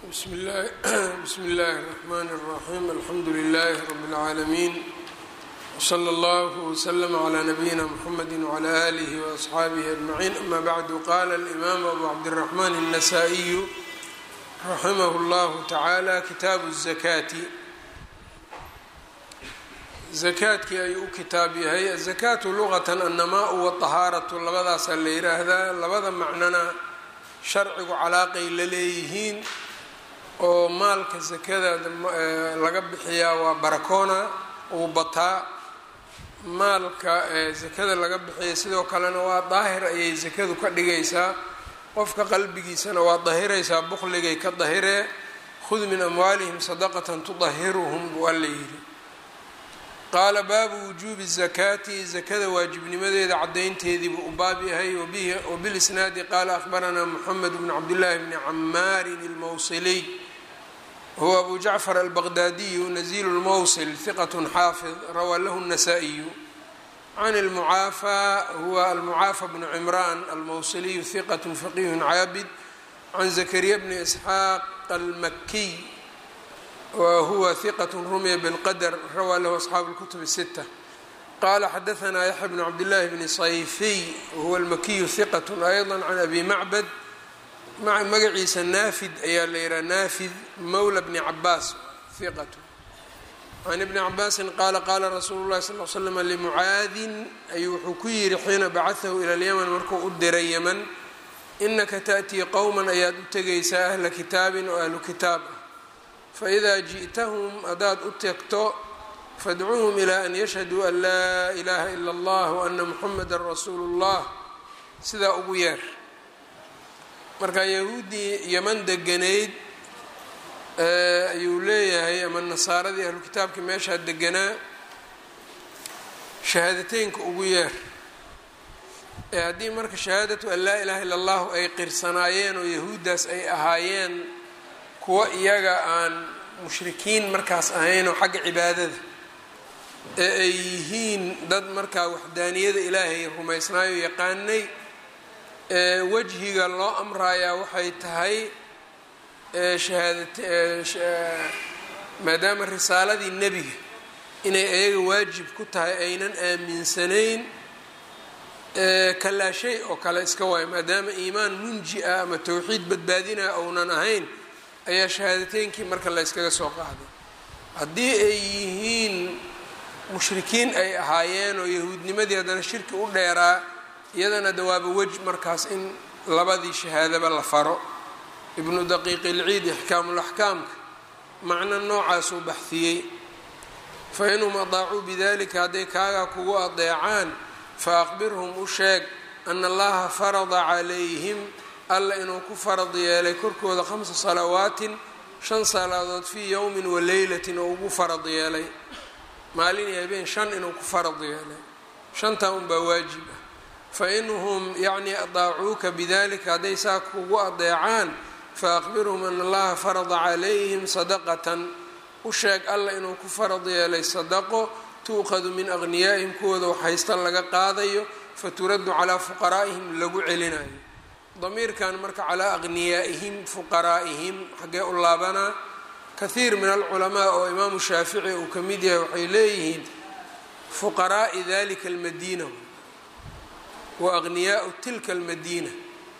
bsm اllahi bsm اllahi الرحmn الرaحيم alxamdu لlh رb العaalمين وslى اllه وslm عlى نbyina mحamd وعlى آlih وأصxaabih أجمعين ama bعd qala الإmam أbu cabdالرحmn النsائي raximh اllah taعalى kitaabu الزakاti zakaadkii ayuu u kitaab yahay azakaatu luqatan annamaa waطahaaratu labadaasaa la yiraahdaa labada macnona sharcigu calaaqay la leeyihiin oo maalka sakada laga bixiyaa waa barakoona uu bataa maalka sakada laga bixiya sidoo kalena waa daahir ayay sakadu ka dhigaysaa qofka qalbigiisana waa dahiraysaa bukligay ka dahiree khud min amwaalihim sadaqatan tudahiruhum buu alla yidhi qaala baabu wujuubi zakaati zakada waajibnimadeeda cadaynteedii buu u baab yahay wabilisnaadi qaala ahbaranaa moxamed bn cabdillaahi bni camaarin ilmowsiliy huwa abu jacfar albaqdaadiyu nazilu lmowsil hiqat xaafid rawaa lahu الnasaa-iyu can almucaafaa huwa almucaafa bnu cimraan almowsiliyu hiqat faqih caabid can zakariya bni isxaaq almakiy whuwa hiqat rumiya bاlqadr rawaa lahu asxaabu اlkutub الsita qala xadaanaa yaxya bn cabdillaahi bni sayfiy wahuwa almakiyu hiqat ayضa can abi macbad magaciisa naafid ayaa la yihaha naafid mawla bni cabaas hiqat can ibni cabaasin qaala qaala rasuulu lahi sal l slm limucaadin ayuu wuxuu ku yihi xiina bacaثahu ilى اlymn markuu u diray ymn inaka taأtii qowma ayaad u tegaysaa ahla kitaabin oo ahlu kitaab ah faidaa ji'tahum haddaad u tegto fadcuuhum ilaa an yashhaduu an laa ilaaha ila allah waana muxameda rasuulu اllah sidaa ugu yeer marka yahuuddii yeman deganayd ayuu leeyahay ama nasaaradii ahlu kitaabkii meeshaa deganaa shahaadateynka ugu yeer ee haddii marka shahaadatu an laa ilaha illa allahu ay qirsanaayeen oo yahuuddaas ay ahaayeen kuwa iyaga aan mushrikiin markaas ahayn oo xagga cibaadada ee ay yihiin dad markaa waxdaaniyada ilaahay rumaysnaayo yaqaanay ee wejhiga loo amrayaa waxay tahay maadaama risaaladii nebiga inay ayaga waajib ku tahay aynan aaminsanayn kalaa shay oo kale iska waayo maadaama iimaan munji ah ama towxiid badbaadinah ounan ahayn ayaa shahaadateynkii marka la yskaga soo qaaday haddii ay yihiin mushrikiin ay ahaayeen oo yahuudnimadii haddana shirki u dheeraa iyadana dawaaba wej markaas in labadii shahaadaba la faro ibnu daqiiqi ilciid ixkaamulaxkaamka macno noocaasuu baxhiyey fa inhum adaacuu bidalika hadday kaagaa kugu adeecaan fa aqbirhum u sheeg ana allaha farada calayhim alla inuu ku farad yeelay korkooda khamsa salawaatin shan salaadood fii yowmin wa leylatin oo ugu farad yeelay maalin iyo habeen shan inuu ku farad yeelay shantaa unbaa waajib ah fa inhum yacnii adaacuuka bidalika hadday saa kugu adeecaan fa aqbirhum ana allaha farada calayhim sadaqatan u sheeg alla inuu ku farad yeelay sadaqo tuuqadu min aqniyaa'ihim kuwooda waxhaysta laga qaadayo faturaddu calaa fuqaraa'ihim lagu celinayo damiirkan marka calaa aqniyaa'ihim fuqaraa'ihim xaggee u laabanaa kahiir min alculamaa oo imaamu shaafici uu ka mid yahay waxay leeyihiin fuqaraa'i dalika almadiina wa aqniyaau tilka almadiina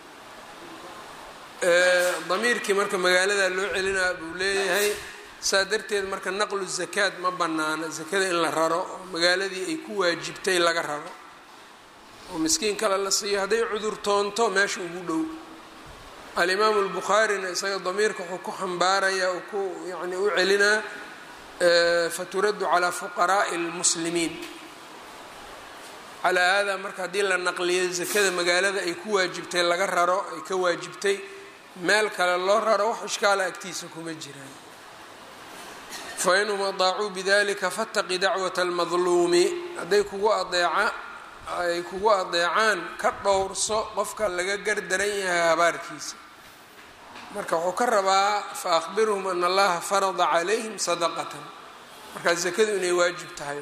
damiirkii marka magaaladaa loo celinaa buu leeyahay saa darteed marka naqlu zakaad ma banaana zakada in la raro oo magaaladii ay ku waajibtay laga raro oo miskiin kale la siiyo hadday cudur toonto meesha ugu dhow alimaamu albukhaarina isaga damiirka wuxuu ku xambaarayaa uu ku yani u celinaa faturaddu calaa fuqaraa'i lmuslimiin calaa haadaa marka haddii la naqliyo zakada magaalada ay ku waajibtay laga raro ay ka waajibtay meel kale loo raro wax ishkaala agtiisa kuma jiraan fa inhum adaacuu bidalika fataqi dacwata almadluumi hadday kugu adeeca ay kugu adeecaan ka dhowrso qofka laga gardaran yahay habaarkiisa marka wuxuu ka rabaa fa akhbirhum ana allaha farada calayhim sadaqatan markaa zakadu inay waajib tahay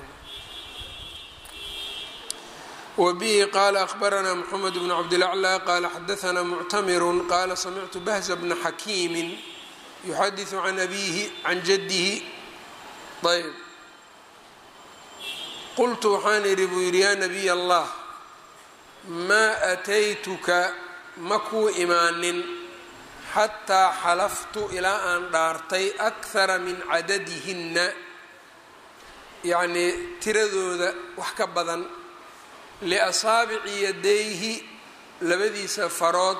wbihi qala akhbaranaa mxamed bn cabdilaclى qala xadaanaa muctamiru qala samictu bahza bna xakiimi yuxadiثu can abiihi can jaddihi ayb qultu waxaan idhi buu yidhi yaa nabiy allah maa ataytuka ma kuu imaanin xataa xalaftu ilaa aan dhaartay akhara min cadadihinna yacnii tiradooda wax ka badan liasaabici yadayhi labadiisa farood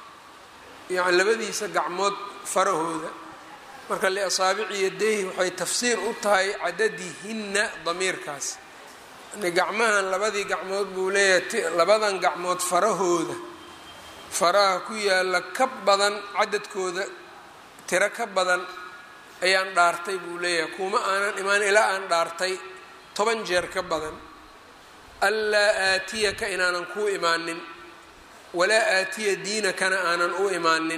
yani labadiisa gacmood farahooda marka liasaabici yadayhi waxay tafsiir u tahay cadadihinna damiirkaas yani gacmahan labadii gacmood buu leeyahay labadan gacmood farahooda faraha ku yaalla ka badan cadadkooda tiro ka badan ayaan dhaartay buu leeyahay kuma aanan imaan ilaa aan dhaartay toban jeer ka badan anlaa aatiyaka inaanan kuu imaanin walaa aatiya diinakana aanan u imaanin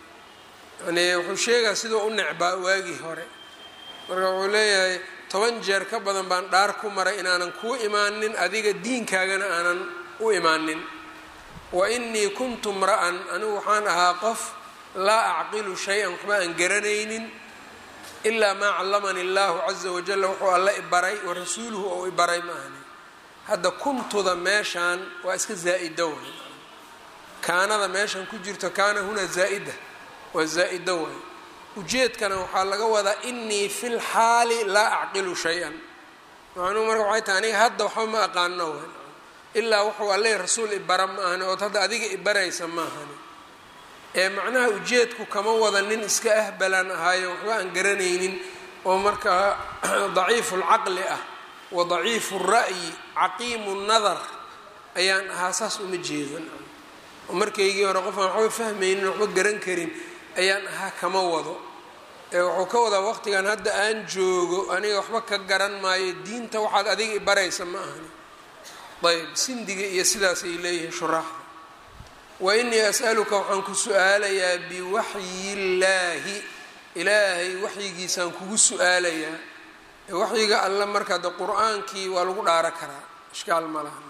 yani wuxuu sheegaa sidoo u necbaa waagii hore marka wuxuu leeyahay toban jeer ka badan baan dhaar ku maray inaanan kuu imaanin adiga diinkaagana aanan u imaanin wa inii kuntu mra'an anigu waxaan ahaa qof laa acqilu shay-an waxba aan garanaynin ilaa maa callamani allahu caza wajalla wuxuu alla ibaray wa rasuuluhu ou ibaray ma ahni hadda kuntuda meeshaan waa iska zaa'ida way kaanada meeshan ku jirto kaana hunaa zaa'ida waa zaa'ida way ujeedkana waxaa laga wadaa inii fi lxaali laa acqilu shay-an macnuhu marka waxay tahay aniga hadda waxba ma aqaano way ilaa wuxuu alle rasuul ibara ma ahani ood hadda adiga ibaraysa ma ahani ee macnaha ujeedku kama wada nin iska ahbalaan ahaayo waxba aan garanaynin oo markaa daciifu lcaqli ah wa daciifu ra'yi caqiimu nadar ayaan ahaa saas uma jeedan oo markaygii hore qofaan waxba fahmaynin waxba garan karin ayaan ahaa kama wado ee wuxuu ka wadaa waqtigan hadda aan joogo aniga waxba ka garan maayo diinta waxaad adiga ibaraysa ma ahani ayb sindiga iyo sidaasay leeyihiin shuraaxda wa inii as'aluka waxaan ku su-aalayaa biwaxyi illaahi ilaahay waxyigiisaan kugu su-aalayaa waxyiga alle markaa de qur-aankii waa lagu dhaaro karaa ishkaal ma laha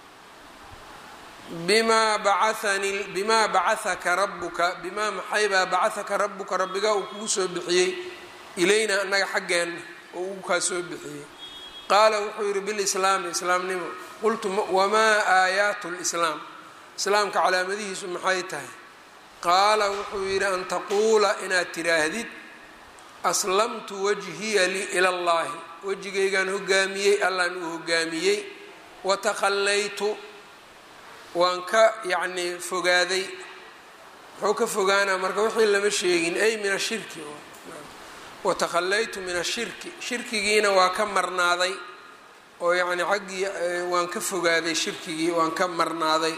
bimaa bacaani bimaa bacahaka rabbuka bimaa maxaybaa bacahaka rabbuka rabbigaa uu kugu soo bixiyey ilayna annaga xaggeenna oo ugu kaa soo bixiyey qaala wuxuu yidhi bilislaami islaamnimo qultu wamaa aayaatu lislaam islaamka calaamadihiisu maxay tahay qaala wuxuu yidhi an taquula inaad tidhaahdid aslamtu wajhiya lii ila llahi wejigaygaan hogaamiyey allaan uu hogaamiyey watakhallaytu waan ka yacnii fogaaday muxuu ka fogaanaa marka wixii lama sheegin ay min ashirki watakhallaytu min ashirki shirkigiina waa ka marnaaday oo yacni xaggii waan ka fogaaday shirkigii waan ka marnaaday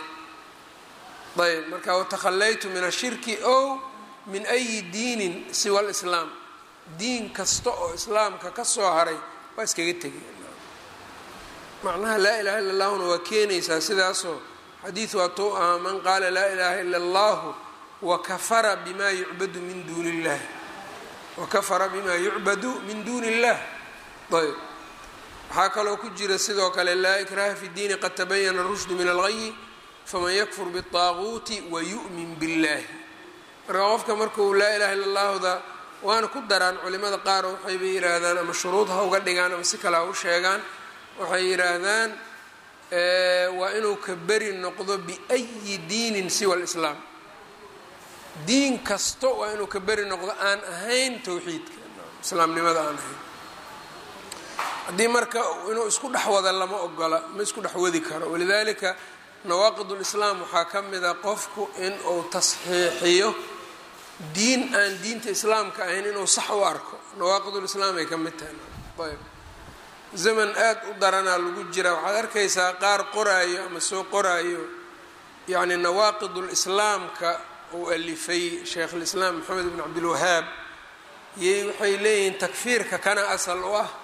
ayb marka watakhallaytu min ashirki ow min ayi diinin siwa lislaam diin kasta oo islaamka ka soo haray waa iskaga tegay macnaha laa ilaha illa allahuna waa keenaysaa sidaasoo xadiid waatuu ahaa man qaala laa ilaha ila allahu wakafara bima yucbadu min duuni illah wakafara bima yucbadu min duuni illah ayb waxaa kaloo ku jira sidoo kale laa ikraha fi diini qad tabayana rushdu min algayi faman yakfur biطaaguuti wayu'min biاllahi marka qofka markuu laa ilaha illa allahuda waana ku daraan culimada qaar waxayba yidhaahdaan ama shuruud ha uga dhigaan ama si kale ha u sheegaan waxay yidhaahdaan waa inuu ka beri noqdo biayi diinin siwa lislaam diin kasto waa inuu ka beri noqdo aan ahayn towxiidka islaamnimada aan ahayn haddii marka inuu isku dhex wada lama ogola ma isku dhex wadi karo walidaalika nawaaqid ulislaam waxaa ka mid a qofku in uu tasxiixiyo diin aan diinta islaamka ahayn inuu sax u arko nawaaqidulislaam ay ka mid tahay ayb zaman aada u daranaa lagu jira waxaad arkaysaa qaar qoraayo ama soo qoraayo yacni nawaaqidulislaamka uu alifay sheikhulislaam maxamed ibn cabdilwahaab yay waxay leeyihiin takfiirka kana asal u ah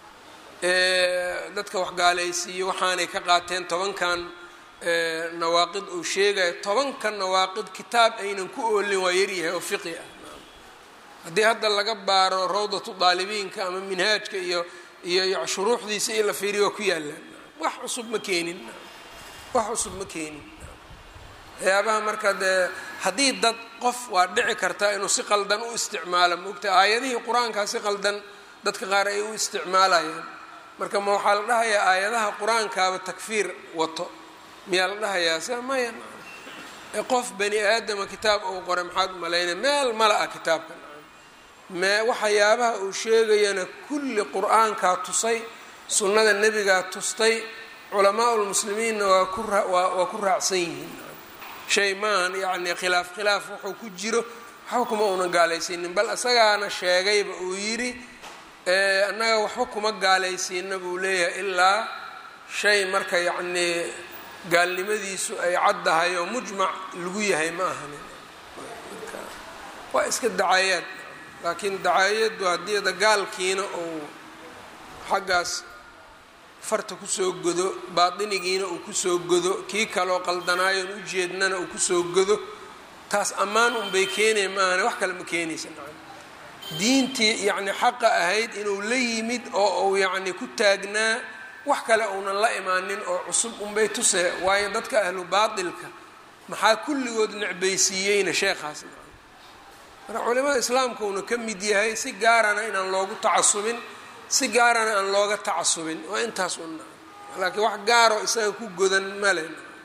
dadka waxgaalaysiiyo waxaanay ka qaateen tobankan nawaaqid uu sheegayo tobanka nawaaqid kitaab aynan ku oolin waa yaryahay oo fiqi ah haddii hadda laga baaro rawdatu daalibiinka ama minhaajka iyo iyo shuruuxdiisa in la fiiriyo waa ku yaallaan wax cusub ma keenin wax cusub ma keenin waxyaabaha marka dee haddii dad qof waa dhici kartaa inuu si qaldan u isticmaalo moogta aayadihii qur-aankaa si qaldan dadka qaar ay u isticmaalayaan marka ma waxaa la dhahayaa aayadaha qur-aankaaba takfiir wato miyaa la dhahayaa se maya qof bani aadama kitaab uu qoray maxaad umalaynaya meel mala ah kitaabka mee waxyaabaha uu sheegayana kulli qur-aankaa tusay sunnada nebigaa tustay culamaa lmuslimiinna waa ku waa ku raacsan yihiin shay maahan yacni khilaaf khilaaf wuxuu ku jiro waxba kuma uunan gaalaysiinin bal isagaana sheegayba uu yidhi annaga waxba kuma gaalaysiina buu leeyahay ilaa shay marka yacnii gaalnimadiisu ay caddahay oo mujmac lagu yahay ma ahanin waa iska dacayaad laakiin dacaayaddu haddii dagaalkiina uu xaggaas farta kusoo godo baatinigiina uu kusoo godo kii kaloo qaldanaayoon ujeednana uu kusoo godo taas ammaan unbay keenaya maahane wax kale ma keenaysa diintii yacni xaqa ahayd inuu la yimid oo uu yacni ku taagnaa wax kale uunan la imaanin oo cusub unbay tusee waayo dadka ahlu baatilka maxaa kulligood necbaysiiyeyna sheekhaas marka culimada islaamka uuna ka mid yahay si gaarana inaan loogu tacasubin si gaarana aan looga tacasubin waa intaas un laakiin wax gaaroo isaga ku godan male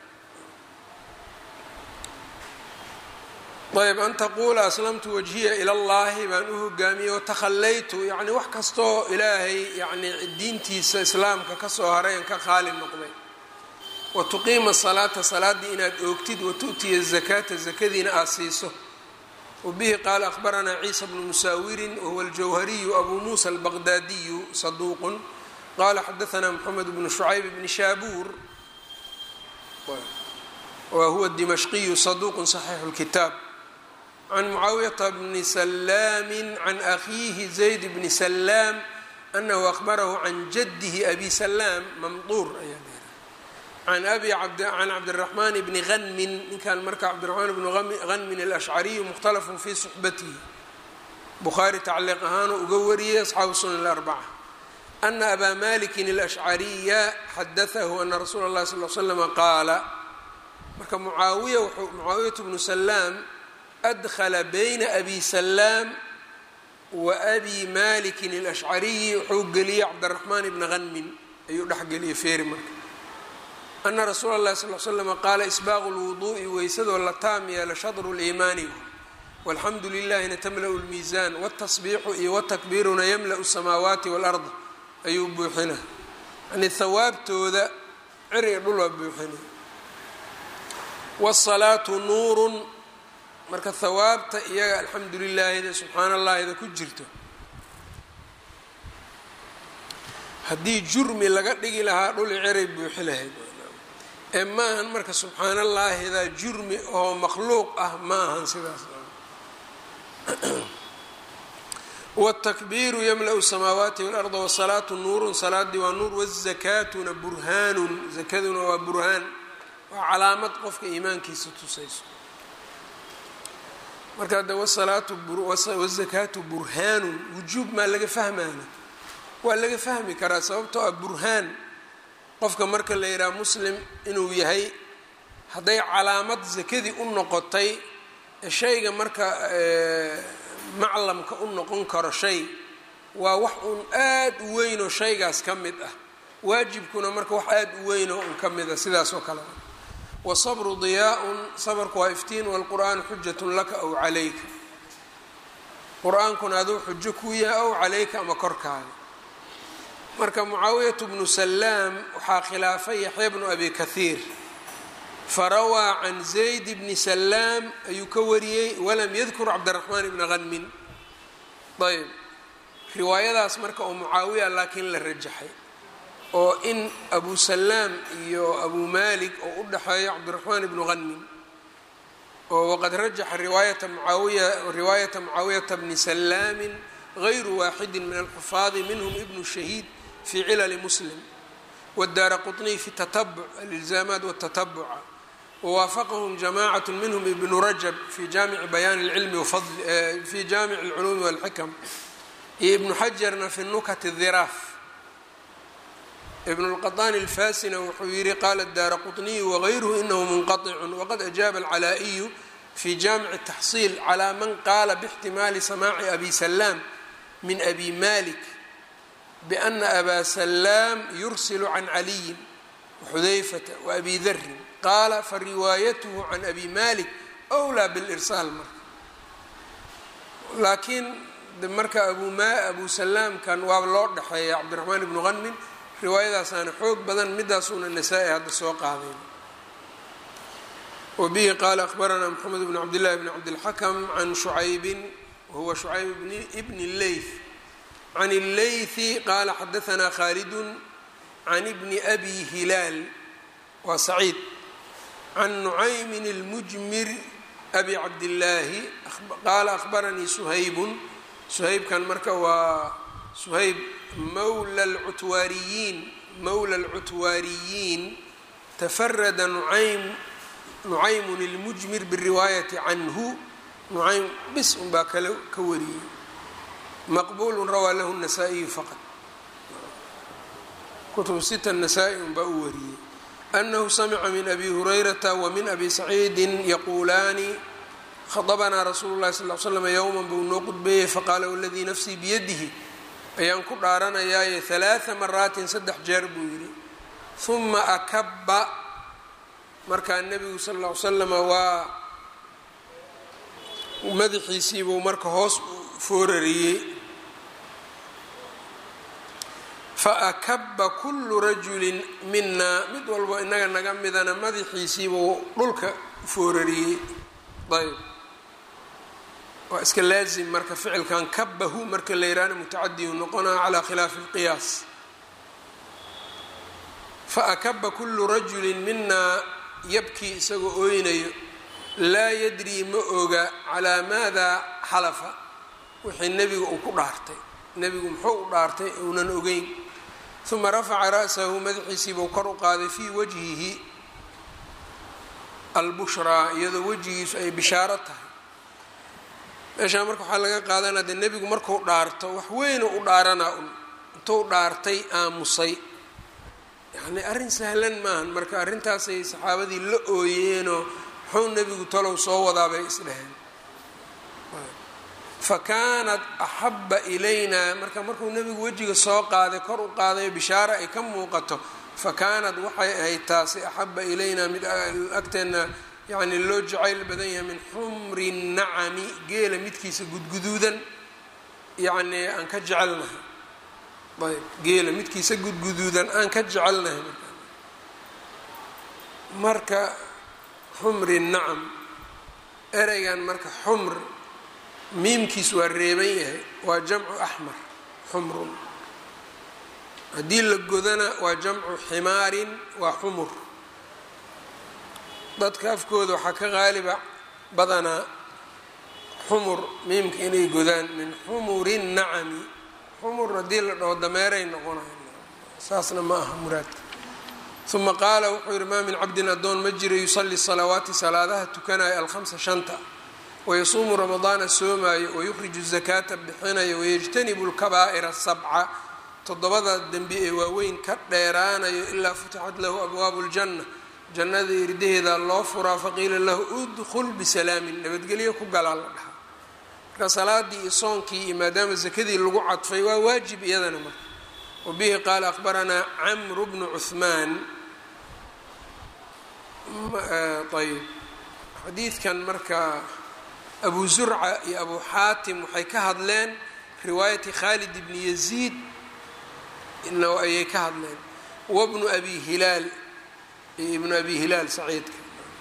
ayb an taquula aslamtu wajhiya ila llahi baan u hogaamiyey watakhallaytu yani wax kastoo ilaahay yani diintiisa islaamka kasoo haray an ka qaali noqday wa tuqiima salaata salaaddii inaad oogtid wa tu'tiya zakaata zakadiina aad siiso wabihi qaala ahbaranaa ciisa bnu musaawirin wahuwa aljawhariyu abu muusa albaqdaadiyu saduuqun qala xadaanaa moxamed bnu shucayb bni shaabuur wa huwa dimashqiyu saduuqun saxiixu lkitaab can mucaawiyata bni salaami can akhiihi zayd bni salaam anahu ahbarahu can jadihi abi salaam mamduur ayaa can abi can cabdiraxmaan bni hanmin ninkan marka cabdiraxmaan bnu hanmin alashcariyu mukhtalafun fi suxbatihi bukhaari tacliiq ahaanuu uga wariyey asxaabu sunan arbaca ana abaa malikin alashcariya xadaahu ana rasuula اllahi sal l slama qaala marka mucaawiya mucaawiyatu bnu salaam adkhala bayna abi salaam wa abi malikin alashcariyi wuxuu geliyey cabdiraxmaan ibni hanmin ayuu dhexgeliyey feeri marka ana rasuula اllahi sal l slama qaala isbaaqu lwuduu'i weysadoo la taam yeelo shadru liimaani walxamdu lilahina tamla'u lmiisaan wاtasbiixu iyo watakbiiruna yamla'u samaawaati wاlard ayuu buuxina yani hawaabtooda ciri dhul waa buuxina wالsalaatu nuurun marka hawaabta iyaga alxamdu lilaahida subxaan allahida ku jirto haddii jurmi laga dhigi lahaa dhul ciray buuxi lahayd ee ma ahan marka subxaan allaahida jurmi oo makhluuq ah ma ahan sidaas wاtakbiiru yamla'u samaawaati wاlarda wsalaatu nuurun salaadii waa nuur wazakaatuna burhaanun zakaduna waa burhaan waa calaamad qofka iimaankiisa tusayso marka hadda wasalaatu wazakaatu burhaanun wujuub maa laga fahmaana waa laga fahmi karaa sababtoo ah burhaan qofka marka la yidhaha muslim inuu yahay hadday calaamad zakadii u noqotay shayga marka maclamka u noqon karo shay waa wax uun aad u weynoo shaygaas ka mid ah waajibkuna marka wax aad u weynoo un ka mid ah sidaas oo kale wasabru diyaa-un sabarku waa iftiin walqur'aanu xujatun laka aw calayka qur-aankuna aduu xujo ku yahay aw calayka ama korkaaga marka mucaawiyatu bnu salaam waxaa khilaafay yaxya bnu abi kahiir farawaa can zayd bni salaam ayuu ka wariyey walam yadkur cabdiraxmaan ibna hanmin ayb riwaayadaas marka oo mucaawiya laakiin la rajaxay oo in abu salaam iyo abu malik oo u dhexeeyo cabdiraxmaan ibnu hanmin oo waqad rajaxa riwaayata muaawiya riwaayata mucaawiyata bni salaamin gayru waaxidi min alxufaadi minhm ibnu shahiid fi cilali muslim wdaara quطniy fi tatabuc alilzaamaat wاtatabuca wawaafaqahum jamacat minhm ibnu rajab fi jaamici bayaan اlcilmi fi jaamic اlculuumi wاlxikam iyo ibnu xajarna fi nukat الdiraaf ibn اlqaطani اlfasina wuxuu yihi qala daara quطniyu wagayruhu inahu munqaطicu waqad ajaaba alcalaa'iyu fi jaamici taxsiil calaa man qaala bixtimaali samaaci abi salaam min abi malik biana abaa salaam yursilu can caliyin waxudayfata waabi darin qaala fariwaayatuhu can abi malik wlaa bilirsaal marka laakiin marka abu salaamkan waaba loo dhexeeya cabdiraxmaan ibnu qanmin riwaayadaasaana xoog badan midaasuuna nasaa-i hadda soo qaaday wabihi qaala akhbaranaa moxamed bn cabdillahi bn cabdilxakam can shucaybin wahuwa shucayb bni leyth can illeythi qaala xadaanaa khaalidun can bni abi hilaal waa saciid can nucaymin اlmujmir abi cabdillaahi qaala akhbaranii suhaybun suhaybkan marka waa suhayb mawla lcutwaariyiin mawla alcutwaariyiin tafarada nucaym nucaymun اlmujmir biriwaayati canhu nucaym bis unbaa kale ka wariyey maqbuulu rawaa lahu الnasaa-iyu faqad kutub sita nasaa-i unbaa u wariyey anahu samica min abi hurayrata wamin abi saciidi yaquulaani khadabanaa rasuulu llahi sal l slam yowman buu noo qudbeeyey faqaala waladii nafsii biyadihi ayaan ku dhaaranayaaye halaaa maraatin saddex jeer buu yidhi huma akaba markaa nebigu sal ll ly slama waa madaxiisiibuu marka hoos foorariyey faakaba kullu rajulin minaa mid walbo inaga naga midana madaxiisiibuu dhulka foorariyey ayb waa iska laazim marka ficilkan kabahu marka la yihahna mutacadiyu noqonaa calaa khilaafi اlqiyaas faakaba kullu rajulin minaa yabkii isagoo ooynayo laa yadrii ma oga calaa maada xalafa wixii nebiga uu ku dhaartay nebigu muxuu u dhaartay uunan ogeyn uma rafaca ra'sahu madaxiisiibuu kor u qaaday fii wajhihi albushraa iyadoo wejigiisu ay bishaaro tahay meeshaa marka waxaa laga qaadanaa dee nebigu marku dhaarto wax weynu u dhaaranaa un intuu dhaartay aamusay yacni arrin sahlan maahan marka arrintaasay saxaabadii la ooyeenoo muxuu nebigu talow soo wadaa bay isdheheen fa kaanat axabba ilaynaa marka markuu nebigu wejiga soo qaaday kor u qaaday bishaaro ay ka muuqato fa kaanat waxay ahayd taasi axabba ilaynaa mid agteenna yacni loo jacayl badan yahay min xumri nacami geela midkiisa gudguduudan yacnii aan ka jecelnahay ayb geela midkiisa gudguduudan aan ka jecelnahay marka xumri nacam ereygan marka xumr miimkiis waa reeban yahay waa jamcu axmar xumrun haddii la godana waa jamcu ximaarin waa xumur dadka afkooda waxaa ka qaaliba badanaa xumur miimka inay godaan min xumuri nacami xumur haddii la dhaho dameeray noqonayo saasna ma aha muraadka uma qaala wuxuu yihi maa min cabdin addoon ma jiro yusali salawaati salaadaha tukanayo alhamsa shanta wayasuumu ramadaana soomaayo wayukhriju zakaata bixinayo wayajtanibu lkabaa'ira sabca toddobada dembi ee waaweyn ka dheeraanayo ilaa futixat lahu abwaabu ljanna jannada irdaheeda loo furaa faqiila lahu udkhul bisalaamin nabadgelyo ku galaa la dhahaa marka salaadii iyo soonkii iyo maadaama sakadii lagu cadfay waa waajib iyadana marka wabihi qaala akhbaranaa camru bnu cuhmaan ayb xadiidkan marka abu zurca iyo abu xaatim waxay ka hadleen riwaayati khaalid bni yaziid ayay ka hadleen wabnu abi hilaal iyo ibnu abi hilaal saciidka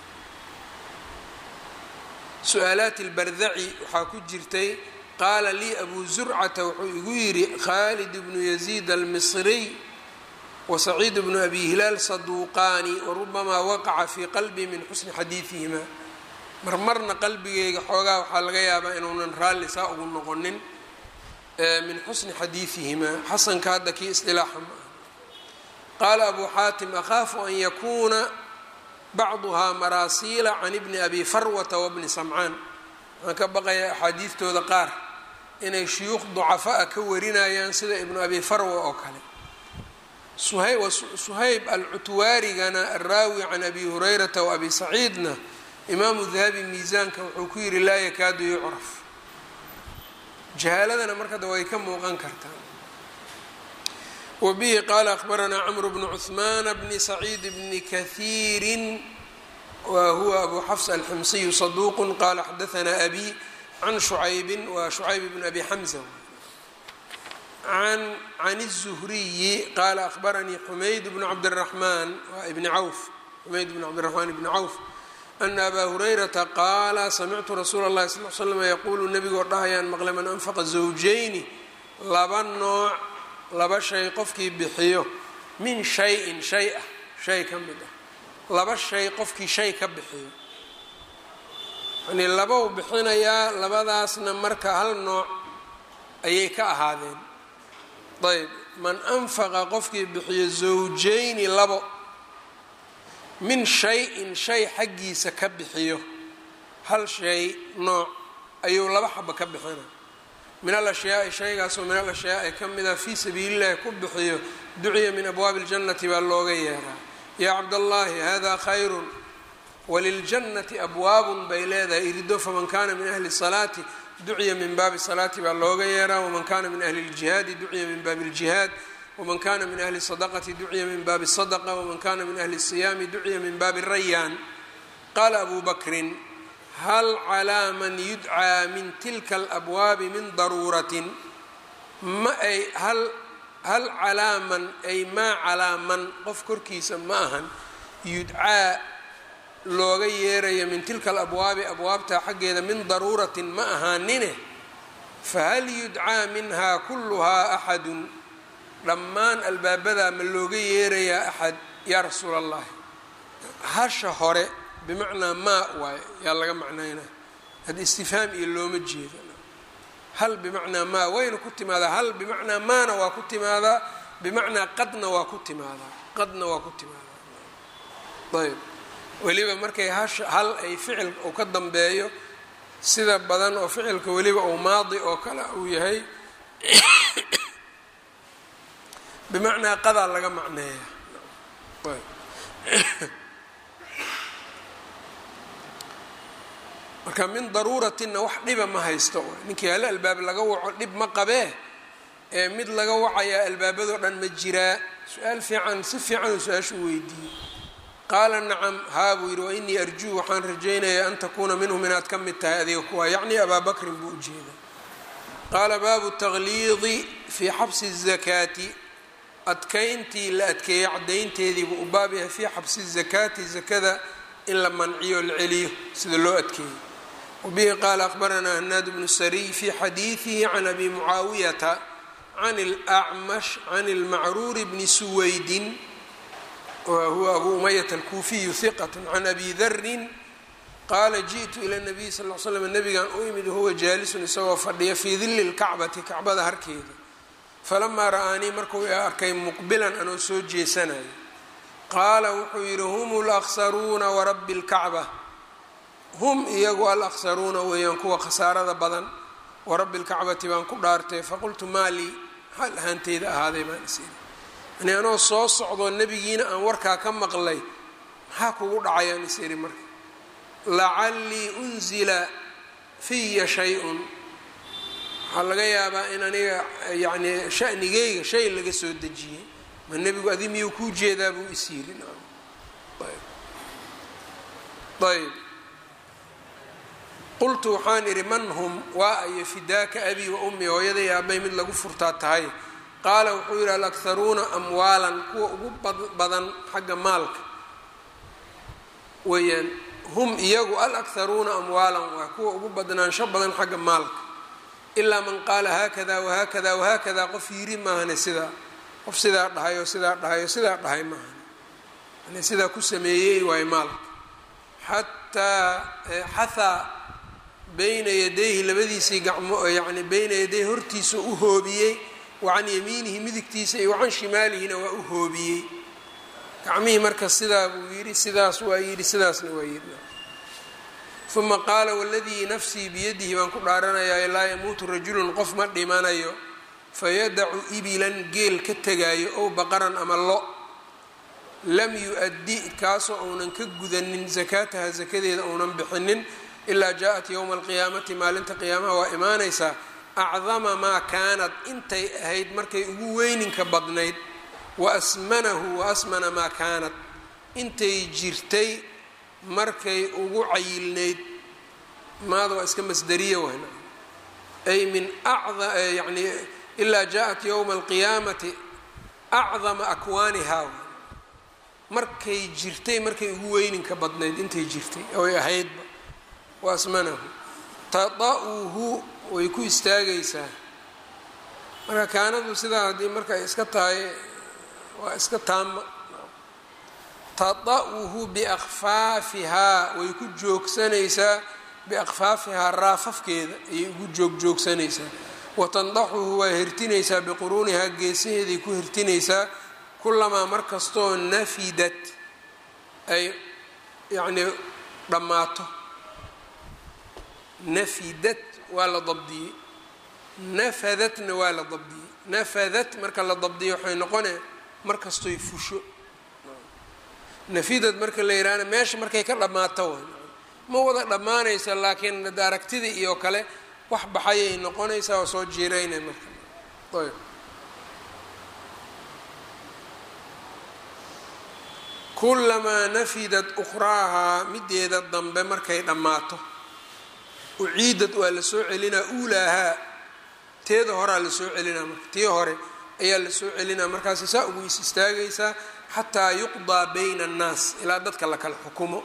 su-aalaati lbardaci waxaa ku jirtay qaala lii abu zurcata wuxuu igu yidhi khaalid bnu yaziid almisriy wasaciid bnu abi hilaal saduuqaani warubamaa waqaca fii qalbii min xusni xadiidihima marmarna qalbigeyga xoogaa waxaa laga yaabaa inuunan raalli saa ugu noqonin min xusni xadiidihimaa xasanka hadda kii isdilaaxa ma ah qaala abu xaatim akhaafu an yakuuna bacduhaa maraasiila can ibni abi farwata wabni samcaan waxaan ka baqayaa axaadiidtooda qaar inay shuyuuq ducafaa ka warinayaan sida ibnu abi farwa oo kale suhayb alcutwaarigana araawi can abi hurayrata wa abi saciidna imaamu dahabi miisaanka wuxuu ku yidhi laa yakaadu yucraf jahaaladana markada way ka muuqan kartaa wa bihi qaala akhbaranaa camru bnu cuhmaana bni saciid bni kahiirin wa huwa abu xafs alximsiyu saduuqu qaala xadaanaa abi can shucaybin wa shucayb bn abi xamza can الzuhriyi qaala akhbaranii xumayd bnu cabdiraxmaan waa ibni cawf xumayd bn cabdiraxmaan ibni cawf ana abaa hurayrata qaala samictu rasuula اllahi sal l slm yaquulu nebigoo dhahayaan maqle man anfaqa zawjayni laba nooc laba shay qofkii bixiyo min shayin shay ah shay ka mid ah laba shay qofkii shay ka bixiyo yani labau bixinayaa labadaasna marka hal nooc ayay ka ahaadeen ayb man anfaqa qofkii bixiyo zawjayni labo min shay-in shay xaggiisa ka bixiyo hal shay nooc ayuu laba xaba ka bixina min al ashyaai shaygaasoo min al ashyaai ka mida fii sabiilillahi ku bixiyo duciya min abwaabi اljannati baa looga yeeraa yaa cabdallaahi hada khayrun waliljannati abwaabun bay leedahay irido faman kana min ahli salaati duciya min baabi salaati baa looga yeeraa waman kana min ahli ljihaadi duciya min baabi ljihaad waman kana min ahli sadaqati duciya min baabi sadaqa waman kana min ahli siyaami duciya min baabi rayaan qaala abu bakrin hal calaa man yudcaa min tilka alabwaabi min daruuratin ma ay hal hal calaa man ay maa calaa man qof korkiisa ma ahan yudcaa looga yeerayo min tilka alabwaabi abwaabtaa xaggeeda min daruuratin ma ahaanine fahal yudcaa minhaa kulluhaa axadun dhammaan albaabadaa ma looga yeerayaa axad yaa rasuula allahi hasha hore bimacnaa maa waaye yaa laga macnaynaa hadda istifhaam iyo looma jeeda hal bimacnaa maa wayna ku timaadaa hal bimacnaa maana waa ku timaadaa bimacnaa qadna waa ku timaadaa qadna waa ku timaadaa ayb weliba markay hash hal ay ficil uu ka dambeeyo sida badan oo ficilka weliba uu maadi oo kale uu yahay bimacnaa qadaa laga macneeya marka min daruuratinna wax dhiba ma haysto ninkii hal albaab laga waco dhib ma qabee ee mid laga wacayaa albaabadoo dhan ma jiraa su-aal fiican si fiican uu su-aashu weydiiyey qaala nacam haa buu yidhi wainii arjuu waxaan rajaynayaa an takuuna minhum inaad ka mid tahay adiga kuwaa yacni abaa bakrin buu ujeeda qaala baabu takhliidi fii xabsi الzakaati adkayntii la adkeeyey caddaynteediibuu u baab yahay fii xabsi الzakaati zakada in la manciyo la celiyo sida loo adkeeyey wabihi qaala akhbaranaa hanaad bnu sariy fii xadiidihi can abi mucaawiyata can اlأcmash can اlmacruuri bni suwaydin whuwa abu umayata alkuufiyu hiqat can abi darin qaala jiئtu ila nabiy sal l slam nabigan u imid wahuwa jaalisun isagoo fadhiya fii dili lkacbati kacbada harkeeda falamaa ra'aanii markuu arkay muqbilan anoo soo jeesanayo qaala wuxuu yidhi hum alaksaruuna warabbi اlkacba hum iyagu alaksaruuna weeyaan kuwa khasaarada badan warabbi اlkacbati baan ku dhaartay faqultu maalii xaal ahaanteyda ahaaday baan is iri yani anoo soo socdoo nebigiina aan warkaa ka maqlay maxaa kugu dhacayaan is iri marka lacallii unzila fiya shay-un waxaa laga yaabaa in aniga yacni shanigeyga shay laga soo dejiyey ma nebigu adi miyuu kuu jeedaa buu is yiri ayb qultu waxaan idhi man hum waa ayo fidaaka abii wa ummi hooyaday aabay mid lagu furtaa tahay qaala wuxuu yidhi alakharuuna amwaalan kuwa ugu badan xagga maalka weeyaan hum iyagu alakharuuna amwaalan waa kuwa ugu badnaansho badan xagga maalka ilaa man qaala haakada wahaakada wahaakada qof yiri maahane sidaa qof sidaa dhahay oo sidaa dhahay oo sidaa dhahay maahane yani sidaa ku sameeyey waayo maalka xataa xathaa bayna yadayhi labadiisii gacmo yani bayna yadayhi hortiisa u hoobiyey wacan yamiinihi midigtiisa iyo wacan shimaalihina waa u hoobiyey gacmihii marka sidaa buu yidhi sidaas waa yidhi sidaasna waa yidhi uma qaala waladii nafsii biyadihi baan ku dhaaranayaa laa yamuutu rajulun qof ma dhimanayo fayadacu ibilan geel ka tegaayo ow baqaran ama lo lam yu-addi kaasoo uunan ka gudanin sakaataha sakadeeda uunan bixinin ilaa jaa-at yowma alqiyaamati maalinta qiyaamaha waa imaanaysaa acdama maa kaanad intay ahayd markay ugu weyninka badnayd wa asmanahu wa asmana maa kaanad intay jirtay markay ugu cayilnayd maada waa iska masdariya wayna ay min yani ilaa jaa-at yowma alqiyaamati acdama akwaanihaa markay jirtay markay ugu weyninka badnayd intay jirtay oy ahaydba wa asmanahu tada'uhu way ku istaagaysaa marka kaanadu sidaa haddii marka ay iska tahay waa iska taama tada'uhu biakfaafihaa way ku joogsanaysaa biakfaafihaa raafafkeeda ayay ugu joogjoogsanaysaa watandaxuhu waa hertinaysaa biquruunihaa geesaheeday ku hertinaysaa kulamaa mar kastoo nafidat ay yacnii dhammaato nafidat waa la dabdiyey nafadatna waa la dabdiyey nafadat marka la dabdiyo waxay noqone mar kastoy fusho nafidad marka la yidhaahna meesha markay ka dhammaato way ma wada dhammaanaysa laakiin aragtidii iyo kale wax baxayay noqonaysaa oo soo jiiraynay marka ayb kulamaa nafidat ukhraahaa mideeda dambe markay dhammaato uciidad waa la soo celinaa uulaahaa teeda horaa la soo celinaa marka tii hore ayaa la soo celinaa markaasi saa ugu is istaagaysaa xataa yuqdaa bayna annaas ilaa dadka la kala xukumo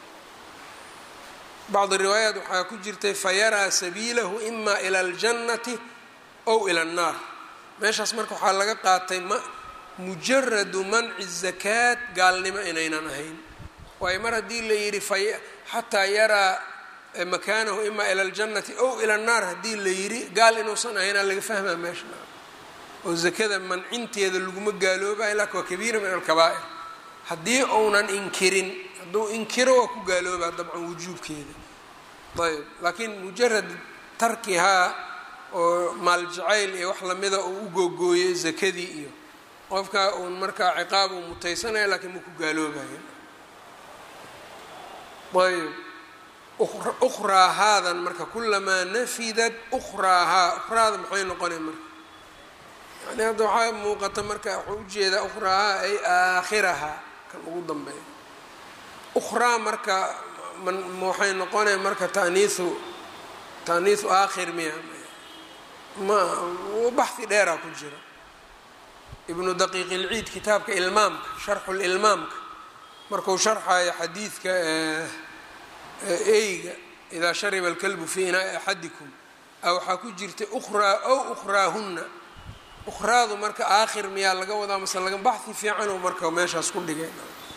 bacdi riwaayaat waxaa ku jirtay fayaraa sabiilahu ima ila aljannati ow ila annaar meeshaas marka waxaa laga qaatay ma mujaradu manci zakaat gaalnimo inaynan ahayn waayo mar haddii la yidhi xataa yaraa makaanahu ima ila aljannati ow ila annaar haddii la yidhi gaal inuusan ahaynaa laga fahmaa meesha oo zakada mancinteeda laguma gaalooba ilaa waa kabiira min alkabaa'ir haddii uunan inkirin hadduu inkiro waa ku gaaloobaa dabcan wujuubkeeda ayb laakiin mujarad tarkihaa oo maal jacayl iyo wax lamida uu u googooyey zakadii iyo qofka uun markaa ciqaab uu mutaysanaya laakiin ma ku gaaloobaya ayb ukhraa haadan marka kulamaa nafidat ukhraahaa ukhraada maxay noqonay marka yani hadda waxaa muuqata marka waxuu ujeedaa ukhraahaa ay aakhirahaa kan ugu dambeeya ukhraa marka waxay noqonaya marka taniiu taaniiu aakhir miya ma baxhi dheeraa ku jira ibnu daqiiq ilciid kitaabka ilmaamka sharxu lilmaamka marku sharxayo xadiidka eyga idaa shariba alkalbu fii inaai axadikum a waxaa ku jirtay ukhraa ow ukhraahunna ukhraadu marka aakhir miyaa laga wadaa mase laga baxhi fiicanoo marka meeshaas ku dhigay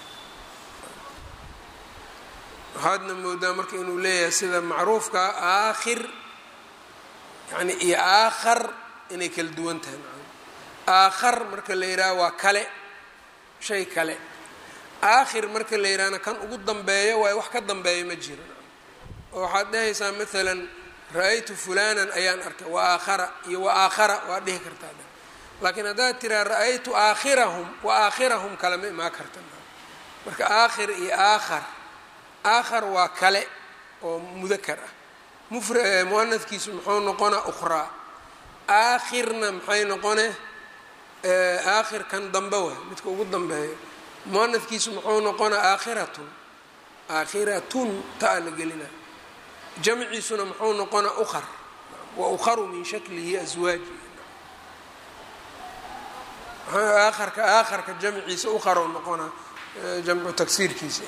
waxaadna moodaa marka inuu leeyahay sida macruufkaa aakhir yani iyo aakhar inay kala duwan tahay aakhar marka la yidhaha waa kale shay kale aakhir marka la yidhahna kan ugu dambeeyo waayo wax ka dambeeya ma jiro oo waxaad dhehaysaa maalan ra-aytu fulanan ayaan arkay wa aakhara iyo wa aakhara waa dhihi kartaa laakiin haddaad tiraa ra-aytu aakhirahum wa aakhirahum kale ma imaa karta marka aakhir iyo aakhar aakhar waa kale oo mudakar ah mufra muanadkiisu muxuu noqonaa ukhraa aakhirna maxay noqone aakhir kan dambe waay midka ugu dambeeyo muanadkiisu muxuu noqonaa aakhiratun aakhiratun taa la gelina jamciisuna muxuu noqonaa ukhar wa ukharu min shaklihi aswaaji aakharka aakharka jamciisa ukharu noqonaa jamcu tagsiirkiisa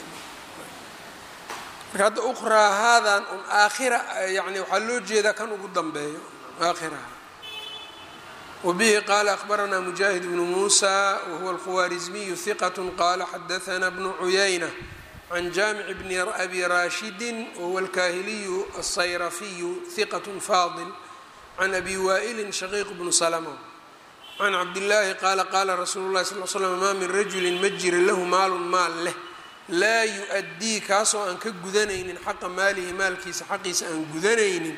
marka hadda ukhraa haadan un aakhira yani waxaa loo jeedaa kan ugu dambeeyo aakhiraha wbihi qala akhbaranaa mujaahid bnu muusa wahuwa alkhuwaarizmiyu hiqat qala xadaana bnu cuyayna can jaamic bni abi raashidin wahuwa alkaahiliyu alsayrafiyu hiqat faadil can abi waa'ilin shaqiiq bnu salma can cabdillaahi qaala qaala rasuulu lahi sal slam maa min rajulin ma jira lahu maalun maal leh laa yu-addii kaasoo aan ka gudanaynin xaqa maalihi maalkiisa xaqiisa aan gudanaynin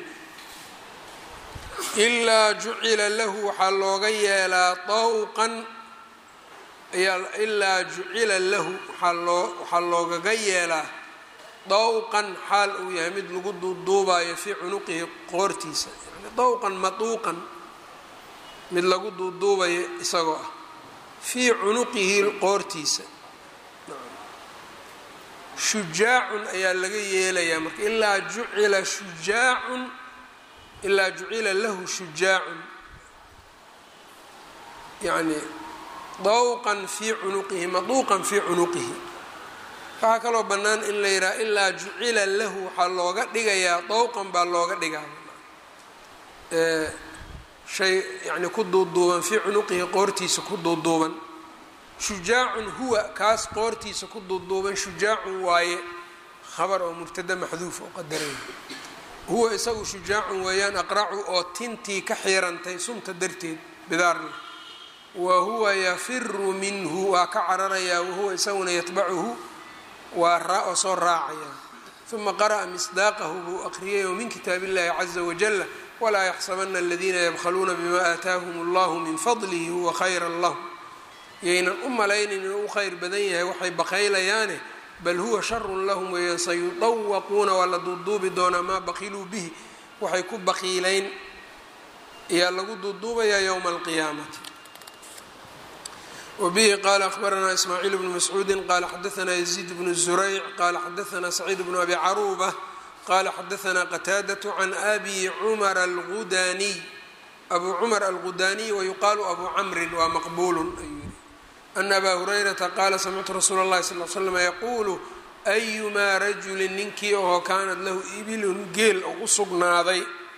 ilaa jucila lahu waxaa looga yeelaa dawqan ayaa ilaa jucila lahu waxaa loo waxaa loogaga yeelaa dawqan xaal uu yahay mid lagu duuduubayo fii cunuqihi qoortiisa yani dawqan maduuqan mid lagu duuduubayo isagoo ah fii cunuqihi qoortiisa shujaacun ayaa laga yeelayaa marka ilaa jucila shujaacun ilaa jucila lahu shujaacun yani dawqan fii cunuqihi maduuqan fii cunuqihi waxaa kaloo bannaan in la yidhaha ilaa jucila lahu waxaa looga dhigayaa dawqan baa looga dhigaa shay yani ku duuduuban fii cunuqihi qoortiisa ku duuduuban shujaacun huwa kaas qoortiisa ku duuduuban shujaacun waaye khabar oo mubtada maxduuf oo qadaraya huwa isagu shujaacun weeyaan aqracu oo tintii ka xiirantay sunta darteed bidaarna wa huwa yafiru minhu waa ka cararayaa wahuwa isaguna yatbacuhu waa raa oo soo raacaya uma qara'a misdaaqahu buu aqriyay oo min kitaab illahi caza wajala walaa yaxsabana aladiina yabkhaluuna bima aataahum allahu min fadlihi huwa khayra lahum yaynan u malaynin inuu u khayr badan yahay waxay bakaylayaane bal huwa sharun lahum weeyaan sayudawaquuna waa la duuduubi doonaa maa bakiluu bihi waxay ku bakiileyn ayaa lagu duuduubayaa yowma alqiyaamati wbihi qala akhbaranaa ismaaciil bnu mascuudi qala xadaanaa yaziid bnu zurayc qala xadaanaa saciid bnu abi caruuba qala xadaanaa qataadaة can abi cumar algudaniy abu cumar algudaniy wayuqaalu abu camrin waa maqbulu ayuu yihi ana abaa hurayrata qaala samictu rasuula اllahi sal l slm yaquulu ayumaa rajuli ninkii oo kaanat lahu ibilun geel oo u sugnaaday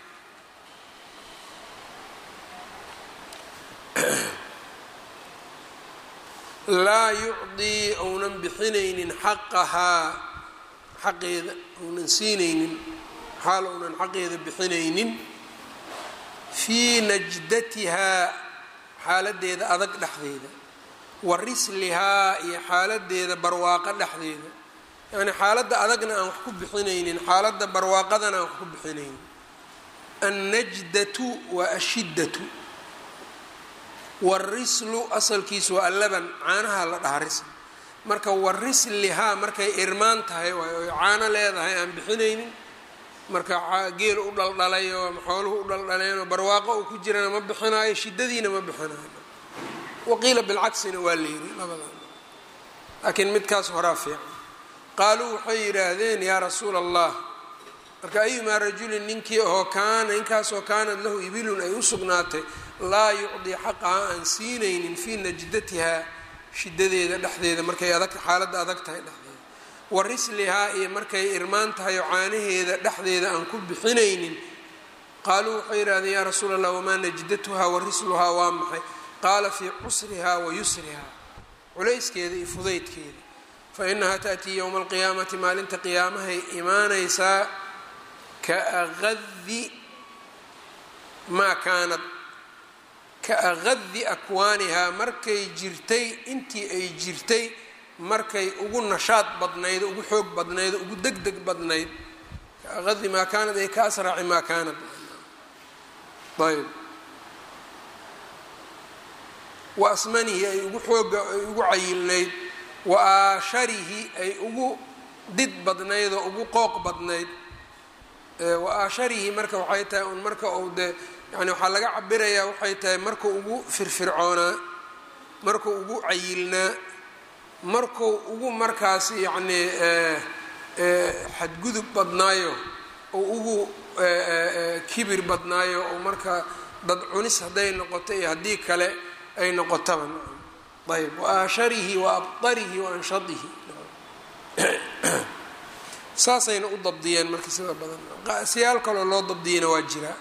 laa yucdii ounan bixinaynin xaqahaa xaqeeda ounan siinaynin xaal ounan xaqeeda bixinaynin fii najdatihaa xaaladeeda adag dhexdeeda wa rislihaa iyo xaaladeeda barwaaqo dhexdeeda yacni xaaladda adagna aan wax ku bixinaynin xaaladda barwaaqadana aan wax ku bixinaynin annajdatu waa ashiddatu warislu asalkiisu waa allaban caanaha la dhaha risl marka warislihaa markay irmaan tahay waay oy caano leedahay aan bixinaynin marka geel u dhaldhalay oo xooluhu u dhaldhaleen barwaaqo uu ku jirana ma bixinaayo shiddadiina ma bixinaayo waqiila bilcaksina waa la yiri labadan laakiin midkaas horaa fiican qaaluu waxay yidhaahdeen yaa rasuula allah marka ayumaa rajulin ninkii oo kaana ninkaasoo kaanad lahu ibilun ay u sugnaatay laa yucdii xaqaha aan siinaynin fii najdatihaa shidadeeda dhexdeeda markay adag xaaladda adag tahay dhexdeeda wa rislihaa iyo markay irmaan tahay oo caanaheeda dhexdeeda aan ku bixinaynin qaaluu waxay yidhahdeen yaa rasuula allah wamaa najdatuhaa wa risluhaa waa maxay qaala fii cusrihaa wa yusrihaa culayskeeda iyo fudaydkeeda fa inahaa ta'tii yowma alqiyaamati maalinta qiyaamahay imaanaysaa ka aqadi maa kaanad ka aqadi akwaanihaa markay jirtay intii ay jirtay markay ugu nashaad badnayd ugu xoog badnayd ugu deg deg badnayd ka aqadi maa kaanad ay ka asraci maa kaanad ayb wa asmanihi ay ugu xooga ay ugu cayilnayd wa aasharihi ay ugu did badnayd oo ugu qooq badnayd wa aasharihi marka waxay tahay un marka uu dee yani waxaa laga cabirayaa waxay tahay markuu ugu firfircoonaa markuu ugu cayilnaa markuu ugu markaas yacni xadgudub badnaayo oo ugu kibir badnaayo oo marka dad cunis hadday noqoto iyo haddii kale ay noqotaba ayb wa aasharihi wa abdarihi wa anshadihi saasayna u dabdiyeen marka sida badan siyaal kaloo loo dabdiyana waa jiraa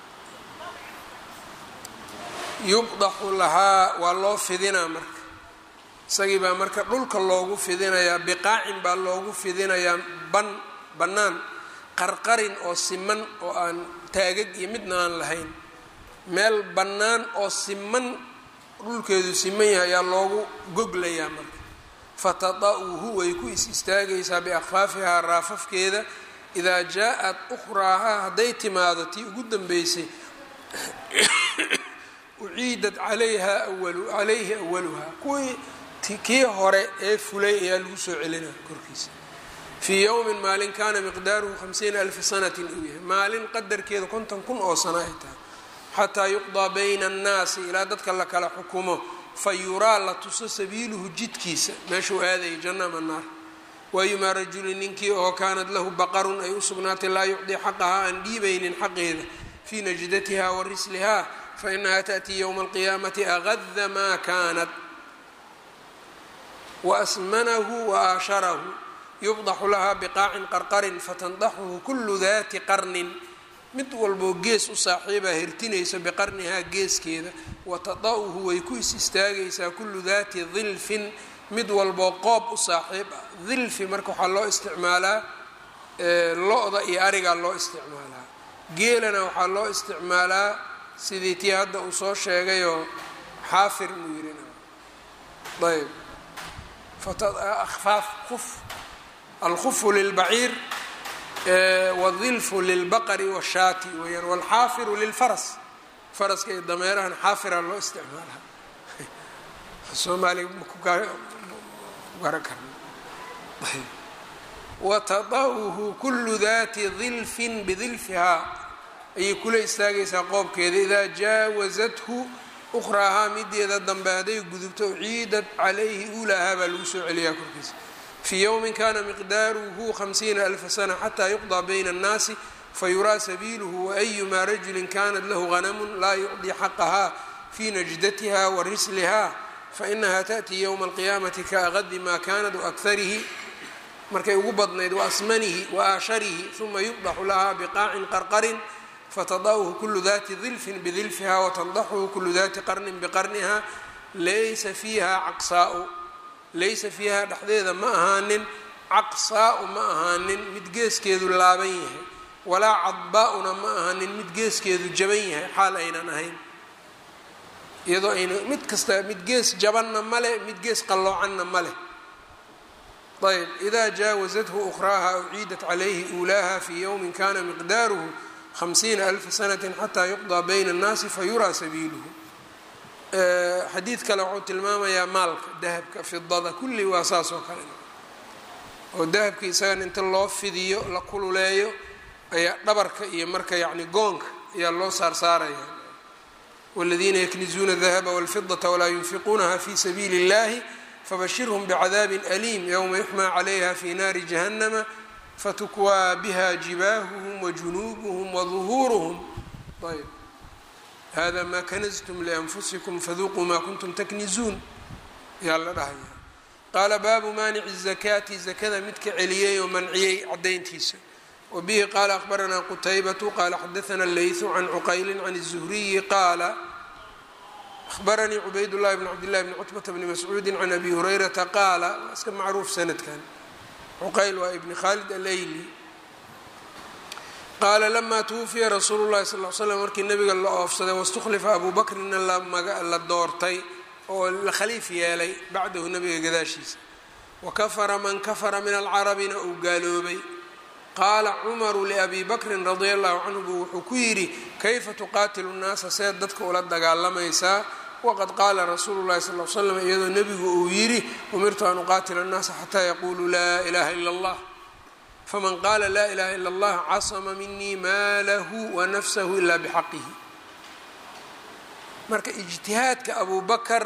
yubdaxu lahaa waa loo fidinaa marka isagii baa marka dhulka loogu fidinayaa biqaacin baa loogu fidinayaa ban bannaan qarqarin oo siman oo aan taagag iyo midna aan lahayn meel bannaan oo siman dhulkeedu siman yahay ayaa loogu goglayaa marka fatada'uhu way ku is istaagaysaa biakhfaafihaa raafafkeeda idaa jaa-at ukhraahaa hadday timaado tii ugu dambeysay uciidat calayha awalu calayhi awaluhaa kuwii kii hore ee fulay ayaa lagu soo celinaa korkiisa fii yowmin maalin kaana miqdaaruhu hamsiina alfa sanatin uu yahay maalin qadarkeeda konton kun oo sano ay tahay xataa yuqdaa bayna annaasi ilaa dadka la kala xukumo fa yuraa la tuso sabiiluhu jidkiisa meeshuu aadayay janna ama naar waayumaa rajulin ninkii oo kaanad lahu baqarun ay u sugnaatay laa yucdii xaqahaa aan dhiibaynin xaqeeda fii najdatiha wa risliha fainaha taأtii ywma alqiyaamati agada maa kaanat waasmanahu waaasharahu yubdaxu lahaa biqaacin qarqarin fatandaxuhu kulu dati qarnin mid walboo gees u saaxiibaa hirtinayso biqarnihaa geeskeeda watada'uhu way ku is istaagaysaa kullu daati dilfin mid walboo qoob u saaxiib ah dilfi marka waxaa loo isticmaalaa lo-da iyo arigaa loo isticmaalaa geelana waxaa loo isticmaalaa sidii tii hadda uu soo sheegayoo xaafir muu yiri ayb afaaf uf alkhufu lilbaciir wاdilfu lilbaqri wاshaati weyaan wاlxaafiru lilfaras faraska iyo dameerahan xaafira loo isticmaalaa soomaaliga maku garan karna watada'uhu kulu dati dilfin bidilfihaa ayay kula istaagaysaa qoobkeeda idaa jaawazathu ukhraahaa mideeda dambe hadday gudubto ciidat calayhi uulaahaa baa lagu soo celiyaa korkiisa fii yowmin kana miqdaaruhu hamsiina alfa sana xataa yuqdaa bayna annaasi fayuraa sabiiluhu waayumaa rajulin kanat lahu hanamun laa yucdii xaqahaa fii najdatiha wa risliha fainaha taأtii ywma alqiyaamati kaagadi maa kanat waakarihi markay ugu badnayd waasmanihi waaasharihi uma yubdaxu lahaa biqaacin qarqarin fatada'uhu kulu dati dilfin bidilfiha watandaxuhu kulu dati qarnin biqarniha laysa fiiha caqsaau laysa fiiha dhexdeeda ma ahaanin caqsaau ma ahaanin mid geeskeedu laaban yahay walaa cadbaa-una ma ahaanin mid geeskeedu jaban yahay xaal aynan ahayn iyadoo ayna mid kasta mid gees jabanna male mid gees qalloocanna ma leh ayb ida jaawazathu ukhraaha uciidat calayhi uulaaha fii yowmin kana miqdaaruhu hamsiina alfa sanati xataa yuqdaa bayna annaasi fayuraa sabiiluhu xadiid kale wuxuu tilmaamayaa maalka dahabka fidada kulli waa saas oo kale oo dahabka isagan inta loo fidiyo la kululeeyo ayaa dhabarka iyo marka yacni goonka ayaa loo saarsaaraya wاladiina yaknizuuna dahaba wاlfidaةa walaa yunfiquunaha fi sabiili اllahi fabashirhm bcadaabi aliim ywma yuxmaa calayha fi naari jahannama fatukwaa biha jibaahuhm wajunuubuhm waظuhuuruhm ayb hada ma kanaztum lianfusikum faduuquu ma kuntum taknizuun yaa la dhahaya qaala baabu maanici الzakaati zakada midka celiyey oo manciyey cadayntiisa wbihi qaala akhbaranaa qutaybatu qaala xadaana leysu can cuqayli can الzuhriyi qaala ahbaranii cubayd llahi bn cabd llahi bni cutbata bni mascuudi can abi hurayrata qaala waa iska macruuf sanadkan cuqayl waa ibni khalid aleyli qaala lamaa twufiya rasuulu llahi sal l slam markii nabiga la oofsaday waاstukhlifa abu bakrina la doortay oo la khaliif yeelay bacdahu nabiga gadaashiisa wakafara man kafara min alcarabina uu gaaloobay qaala cumaru liabi bakrin radia allahu canhu buu wuxuu ku yidhi kayfa tuqaatilu nnaasa seed dadka ula dagaalamaysaa waqad qaala rasuulu llahi sal l slam iyadoo nebigu uu yidhi umirtu an uqaatila annaasa xataa yaquuluu laa ilaha ila allah faman qaala laa ilaha ila allah casama minii maalahu wa nafsahu ila bixaqihi marka ijtihaadka abu bakar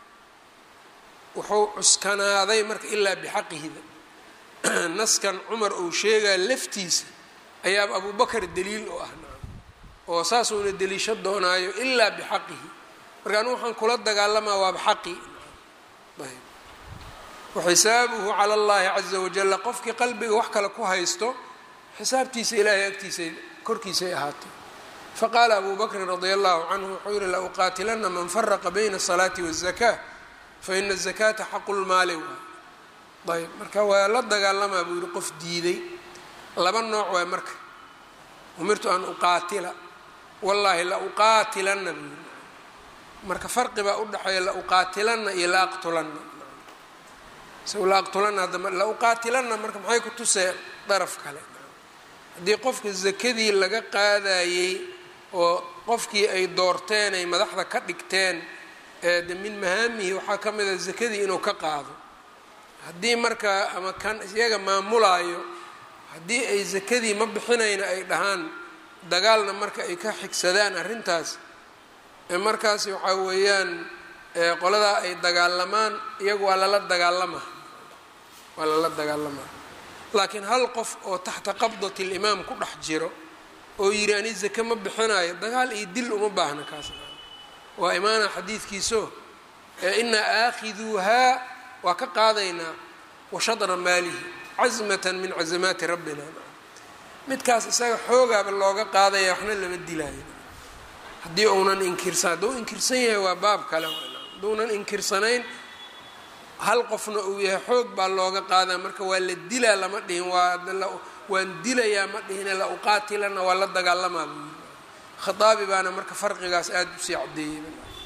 wuxuu cuskanaaday marka ilaa bixaqihida naskan cumar uu sheegaya laftiisa ayaaba abu bakar daliil u ah oo saasuuna deliisho doonaayo ilaa bixaqihi marka anigu waxaan kula dagaalamaa waaba xaqi ayb waxisaabuhu cala allahi caza wajalla qofkii qalbiga wax kale ku haysto xisaabtiisa ilaahay agtiisa korkiisay ahaatay faqaala abu bakrin radia allahu canhu wuxuu yihi la uqaatilana man faraqa bayna asalaati waاzaka faina azakata xaqu lmaali waay ayb marka waa la dagaalamaa buu yihi qof diiday laba nooc waay marka umirtu an uqaatila wallaahi la uqaatilana buu yihi marka farqi baa udhexeeya la uqaatilana iyo la aqtulana la aqtulana hadda la uqaatilana marka maxay ku tusee daraf kale haddii qofka zakadii laga qaadayey oo qofkii ay doorteen ay madaxda ka dhigteen de min mahaamihi waxaa ka mida zakadii inuu ka qaado haddii marka ama kan iyaga maamulaayo haddii ay zakadii ma bixinayna ay dhahaan dagaalna marka ay ka xigsadaan arrintaas markaas waxaa weeyaan qoladaa ay dagaalamaan iyagu waa lala dagaalamaa waa lala dagaalamaa laakiin hal qof oo taxta qabdati limaam ku dhex jiro oo yidhi ani zake ma bixinayo dagaal iyo dil uma baahna kaas waa imaana xadiidkiiso inaa aakhiduuhaa waa ka qaadaynaa washadra maalihi casmatan min casamaati rabbina midkaas isaga xoogaaba looga qaadaya waxna lama dilaayo haddii uunan inkirsan hadduu inkirsan yahay waa baab kale hadduunan inkirsanayn hal qofna uu yahay xoog baa looga qaadaa marka waa la dilaa lama dhihin waa waan dilayaa ma dhihine la uqaatilana waa la dagaalamaa buu yiri khaaabi baana marka farqigaas aada usii cadeeyey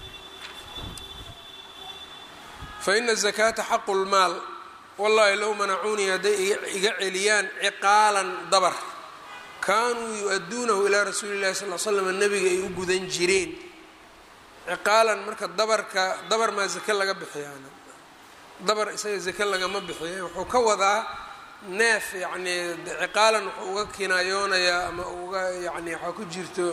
fa ina zakaata xaqu lmaal wallahi low manacuunii hadday iga celiyaan ciqaalan dabar kaanuu yu-aduunahu ilaa rasuuli llahi sal l slam nabiga ay u gudan jireen ciqaalan marka dabarka dabar maa zake laga bixiyaana dabar isaga zake lagama bixiya wuxuu ka wadaa neef yacnii ciqaalan wuxuu uga kinaayoonayaa ama uga yani waxaa ku jirto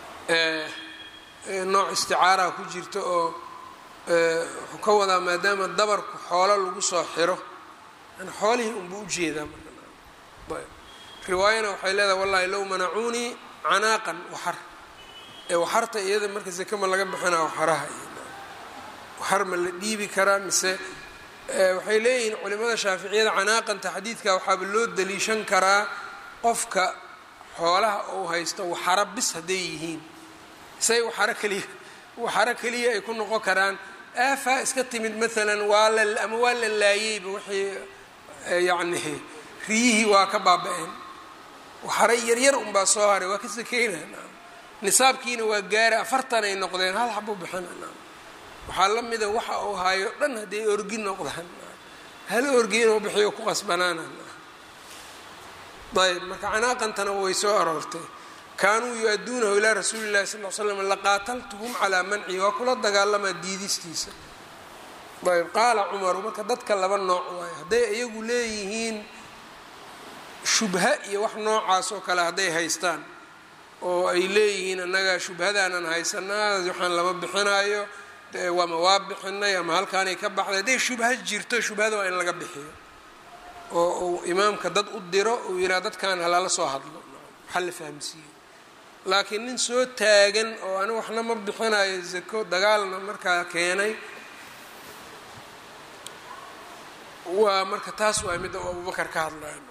nooc isticaaraha ku jirto oo wuxuu ka wadaa maadaama dabarku xoolo lagu soo xiro yani xoolihii unbuu ujeedaa marka riwaayana waxay leedahay wallahi low manacuunii canaaqan waxar ee waxarta iyada marka zake ma laga bixinaa waxaraha waxar ma la dhiibi karaa mise waxay leeyihiin culimada shaaficiyada canaaqanta xadiidka waxaaba loo daliishan karaa qofka xoolaha uu haysto waxaro bis hadday yihiin say waxaro keliya waxaro keliya ay ku noqon karaan aafaa iska timid maalan waa la ama waa la laayeyba wixii yacni riyihii waa ka baaba-een waxaro yaryar unbaa soo haray waa ka sakeynaa nisaabkiina waa gaara afartan ay noqdeen hal xabo bixina waxaa la mida waxa uu haayo dhan hadday orgi noqdaan hal orgi inuu bixiyo ku qasbanaana ayb marka canaaqantana way soo aroortay kaanuu yu-aduunahu ilaa rasuuli llahi sal l slam laqaataltuhum calaa mancihi waa kula dagaalamaa diidistiisa ayb qaala cumaru marka dadka laba nooc waayo hadday iyagu leeyihiin shubha iyo wax noocaas oo kale hadday haystaan oo ay leeyihiin annaga shubhadaanan haysanaa waxaan lama bixinaayo waama waa bixinay ama halkaanay ka baxday hadday shubha jirto shubhada waa in laga bixiyo oo uu imaamka dad u diro uu yidhaha dadkan halala soo hadlo waxaa la fahamsiiyo laakiin nin soo taagan oo ani waxna ma bixinayo zako dagaalna markaa keenay waa marka taas waa midda abubakar ka hadlayo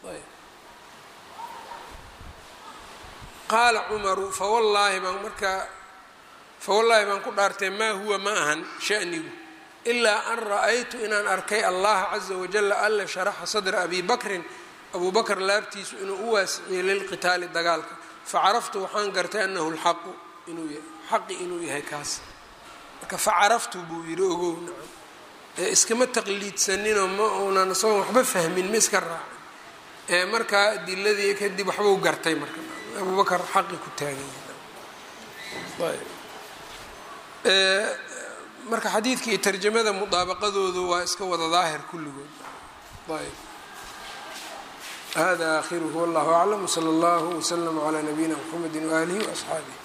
qaala cumaru fawallaahi baan markaa fawallaahi baan ku dhaartay maa huwa ma ahan shanigu ilaa an ra-aytu inaan arkay allaha caza wajala alla sharaxa sadra abi bakrin abuu bakr laabtiisu inuu u waasiciyey lilqitaali dagaalka facaraftu waxaan gartay anahu lxaqu inuu yahay xaqi inuu yahay kaas marka facaraftu buu yidhi ogow nacam ee iskama taqliidsaninoo ma uunan isagoon waxba fahmin ma iska raacin ee markaa adiladii kadib waxbuu gartay marka abuu bakr xaqi ku taagan yahay marka xadiidka iyo tarjamada mudaabaqadoodu waa iska wada daahir kulligood ayb hada akhiruhu wallahu aclam wsala allahu wslama calaa nabiyina mxamedi waaalihi waasxaabih